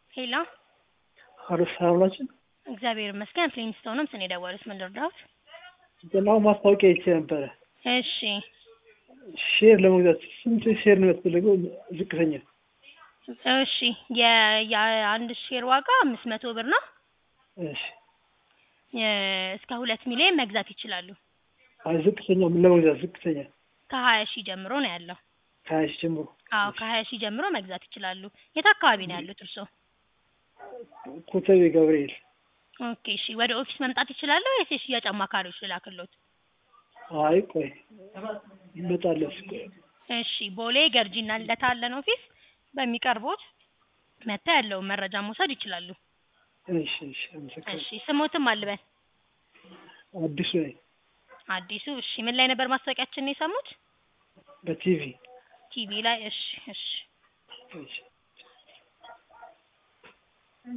ሄሎ ሀሎ ሰላም ናችሁ? እግዚአብሔር ይመስገን። ፍሊንስቶንም ስን የደወሉት ምን ልርዳዎት? ገናው ማስታወቂያ አይቼ ነበረ። እሺ ሼር ለመግዛት ስንት ሼር ነው ያስፈልገው? ዝቅተኛ እሺ የ- የአንድ ሼር ዋጋ አምስት መቶ ብር ነው። እሺ። የ- እስከ ሁለት ሚሊዮን መግዛት ይችላሉ። አይ ዝቅተኛ ምን ለመግዛት ዝቅተኛ ከሀያ ሺህ ጀምሮ ነው ያለው። ከሀያ ሺህ ጀምሮ አዎ ከሀያ ሺህ ጀምሮ መግዛት ይችላሉ። የት አካባቢ ነው ያሉት እርስዎ? ኮተቤ ገብርኤል። ኦኬ እሺ ወደ ኦፊስ መምጣት ይችላሉ ወይስ የሽያጭ አማካሪዎች ልላክሎት? አይ ቆይ ይመጣለች። ቆይ እሺ ቦሌ ገርጂና ልደታ አለን ኦፊስ። በሚቀርቦት መታ ያለውን መረጃ መውሰድ ይችላሉ። እሺ እሺ። አመሰግናለሁ። እሺ ስሞትም አልበን አዲሱ ነኝ አዲሱ። እሺ ምን ላይ ነበር ማስታወቂያችንን የሰሙት? በቲቪ ቲቪ ላይ። እሺ እሺ እሺ